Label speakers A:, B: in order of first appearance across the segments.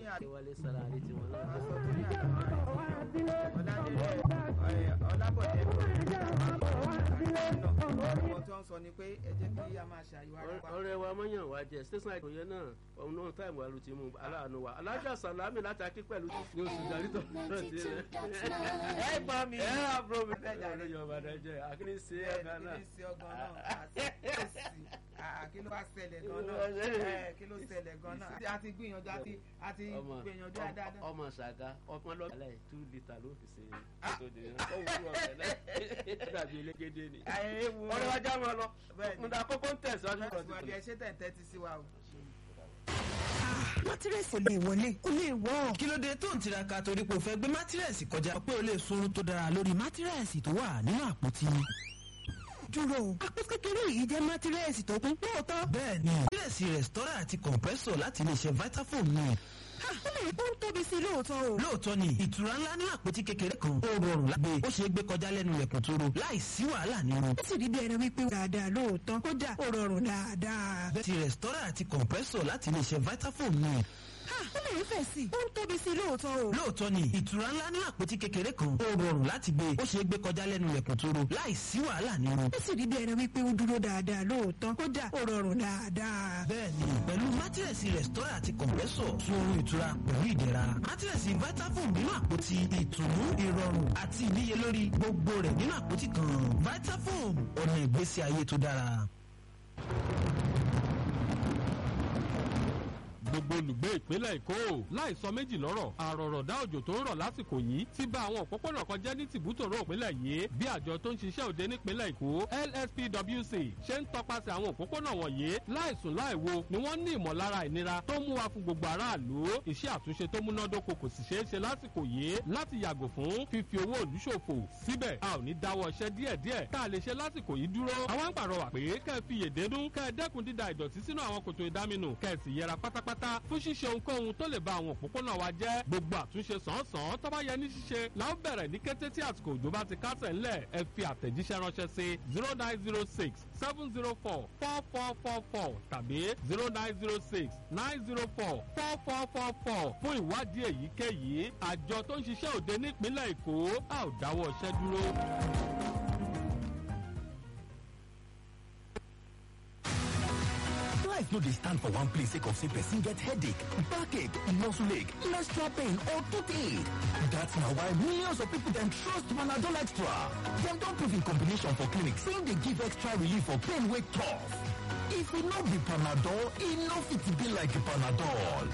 A: ní àlè
B: wálé sára àlè tiwọn náà.
A: aṣọ tó ní àlè ọ̀làdélé ọ̀làbọ̀dé ọ̀pọ̀ tó ń sọ ni pé ẹ jẹ́ kí a máa ṣàyẹ̀wò ara wa.
B: ọ̀rẹ́ wa mọyàn wa jẹ station àìkò yẹn náà ọmọ náà táìmù wa ló ti mú aláàánú wa alájà sàlámì láti akí pẹ̀lú ní oṣù dárítọ̀ náà ti rẹ̀.
A: ẹ gbọ́ mi.
B: ẹ àbúrò mi
A: Bẹ́ẹ̀ jàre.
B: ọ̀rẹ́ yorùbá náà jẹ akíní sí
A: ẹ
B: ẹ̀ka
A: kí
B: náà.
A: ni sí ọgbọ́n náà àti èsì à, kí ló wá ṣẹlẹ̀ gan-an ẹ kí ló ṣẹlẹ̀ gan-an a ti gbìyànjú a ti a ti
B: ọmọ
A: gbìyànjú dáadáa.
B: ọmọ ṣàgá ọmọ lọ́gàlá ẹ̀ two litre ló fi ṣe ètò ìdènà ó wúlò ọ̀rẹ́ náà dàbí elégédé ni.
A: ayé wo
B: ọ̀rẹ́ wa já máa lọ
A: Bẹ́ẹ̀ ni.
B: mo dà kókó ń tẹ̀síwájú ọ̀rọ̀
A: ìwádìí ẹ ṣe tẹ̀ ń tẹ́tí sí wa o.
C: mátírẹ́sì ò lè wọlé kò lè wọ́.
D: kí ló dé tó ń tiraka torí pé o fẹ́ gbé mátírẹ́sì kọjá pé o lè sunrun tó dára lórí mátírẹ́sì tó wà nínú àpótí.
C: dúró o àpò kékeré yìí jẹ́ mátírẹ́sì tó kún lóòótọ́.
D: bẹ́ẹ̀ni mátírẹ́sì rẹ̀stọ́rà àti compressor láti iléeṣẹ́ vitafoam ni.
C: Ha, ó lè ó ń tóbi sí i lóòótọ́ o.
D: lóòótọ́ ni ìtura ńlá ní àpótí kékeré kan ó rọrùn lágbè ó ṣeé gbé kọjá lẹ́nu ilẹ̀kùn tó ro láì sí wàhálà nínú.
C: ó sì rí bí ẹni wípé dáadáa lóòótọ́ kódà ó rọrùn dáadáa.
D: bẹ́ẹ̀ni rẹ̀stọ́rà àti compressor láti iléeṣẹ́ vitafoam ni.
C: Ha, ó lè fẹ̀ sí i ó ń tóbi sí i lóòótọ́ o.
D: lóòótọ́ ni ìtura ńlá ní àpótí kékeré kan ó rọrùn láti gbé ó ṣeé gbé kọjá lẹ́nu ilẹ̀kùn tó ro láì sí wàhálà nínú.
C: ó sì rí bí ẹni wípé ó dúró dáadáa lóòótọ́ kódà ó rọrùn dáadáa.
D: bẹ́ẹ̀ni pẹ̀lú mátírẹ̀sì rẹ̀stọ́rà àti kọ̀m̀pẹ́sọ̀ tún oorun ìtura pẹ̀lú ìdẹ̀ra mátírẹ̀sì vitafoam nínú àpótí ìtùnú ìrọ̀rùn àti ìníyelórí gbogbo rẹ̀ nínú àpótí kan vitafoam ọ̀nà ìgbésí ayé tó dára.
E: gbogbo olùgbé ìpínlẹ̀ èkó láì sọ méjì lọ́rọ̀ àròrọ̀dá òjò tó ń rọ̀ lásìkò yìí ti bà àwọn òpópónà kan jẹ́ ní tìbútòrò ìpínlẹ̀ yìí bí àjọ tó ń ṣiṣẹ́ òde nípínlẹ̀ èkó lspwc ṣe ń tọpasẹ̀ àwọn òpópónà wọ̀nyí láìsùn láìwo ni wọ́n ní ìmọ̀lára ìnira tó mú wa fún gbogbo aráàlú iṣẹ́ àtúnṣe tó múnádóko kò sì ṣeé ṣe lásìkò yìí láti yàgò fún fífi owó òlú ṣòfò síbẹ̀ a ò ní dáwọ́ iṣẹ́ díẹ̀díẹ̀ tá a lè ṣe lásìkò yìí dúró àwọn ń pàrọwà pé kẹ́ ẹ fi yèdénú kẹ́ ẹ dẹ́kun dída ìdọ̀tí sínú àwọn kòtò ìdáminù kẹ́ ẹ sì yẹra pátápátá fún ṣíṣe ohunkóhun tó lè ba àwọn òpópónà wa jẹ́ gbogbo àtúnṣe sàn-án tó bá yẹ ní ṣíṣe la ó bẹ̀rẹ̀ ní kété tí àsìkò òjò bá ti kásẹ̀ ńlẹ̀ ẹ fi àtẹ̀jíṣẹ́ ránṣẹ́ sí zero nine zero six seven zero four four four four four tàbí zero nine zero six nine zero four four four four four fún ìwádìí èyíkéyìí àjọ tó ń ṣiṣẹ́ òde nípínlẹ̀ èkó a ò dáwọ́ iṣẹ́ dúró.
F: Life no dey stand for one place sake of say person get headache, backache, muscle ache, menstrual pain or toothache. That's na why millions of people dem trust Panadol Extra. Dem don prove in combination for clinic say e dey give extra relief for pain wey tough. If e no be Panadol, e no fit be like Panadol.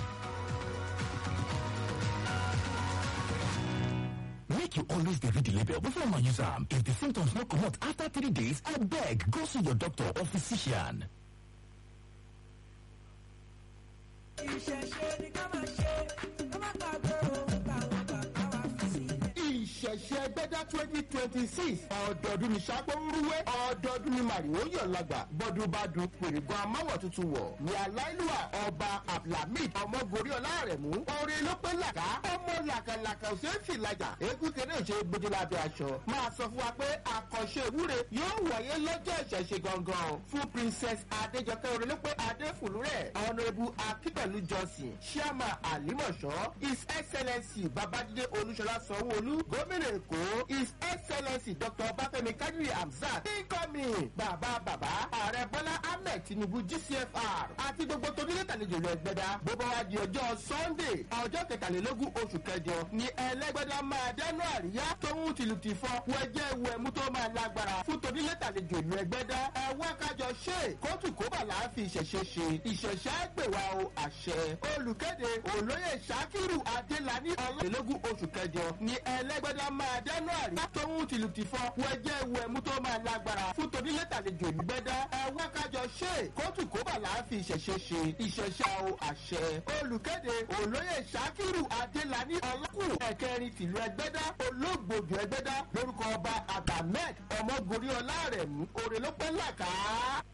F: Make you always dey read the label before una use am. If the symptoms no comot after three days, abeg go see your doctor or physician.
G: ìṣẹ̀ṣẹ̀ gbẹ́dá twenty twenty six ọdọọdún ní sápóńrúwé ọdọọdún ní màrìwò yọ̀lágbà bọ́dúnbádùn pèrègùn amáwọ̀ tuntun wọ̀ ní aláìlúwà ọba abdulhamid ọmọgorí ọlárẹ̀mú orin ló pé làkà ọmọ làkàlàkà òṣèré fìlàjà eégún kéré òṣè gbójú lábẹ́ aṣọ máa sọ fún wa pé àkànṣe ìwúre yóò wáyé lọ́jọ́ ìṣẹ̀ṣẹ̀ gangan fún princess adéjọkẹ́ orin ló pé adéfùlúrẹ̀ ọ̀nàrẹ́bù akípẹ̀lú johnson chairman àlímọ̀ṣọ́ his excellency babájídé olúṣọlá sanwó-olú gómìnà èkó his excellency dr ọbáfẹ́mi kadiri hamzat incoming bàbá bàbá ààrẹ bọ́lá ahmed tinubu gcfr àti gbogbo tonílé tàlejò rẹ̀ gbẹdá bó bá wá di ọjọ́ sunday ọjọ́ kẹtàlélógún oṣù kẹjọ ni ẹlẹ́gbẹ́dá máa dẹ́nu àríyá tóun tìlù ti fọ́ wẹ́jẹ́ wẹ̀mú tó máa lágbára fún tonílé tàlejò ìlú ẹgbẹ́dá ẹ̀wá kájọ ṣe kóòtù kóbà láàfin ìṣẹ̀ṣẹ̀ ṣe ìṣẹ̀ṣẹ̀ àgbèwà o àṣẹ olùkéde olóyè ṣakiru adélani ọlọ́ọ̀lélógún oṣù kẹjọ ni ẹlẹ́gbẹ́dá máa dẹ́nu àríyá tóun tìlù ti fọ́ wẹ́jẹ́ wẹ̀mú tó máa lágbára fún tonílé tàlejò ìlú ẹgbẹ́dá ẹ̀wá kájọ ṣe kóòtù kóbà láàfin ìṣẹ̀ṣẹ̀ ṣe ìṣẹ̀ṣẹ̀ o àṣẹ olùkéde olóyè ṣakiru adélani ọlọ́kù ẹ̀kẹrin tìlú ẹgbẹ́dá olóògbòdù ẹgbẹ́dá lórúkọ ọba abdulhamid ọmọgorí ọlárẹ̀mú òrèlópẹ́ làkàá.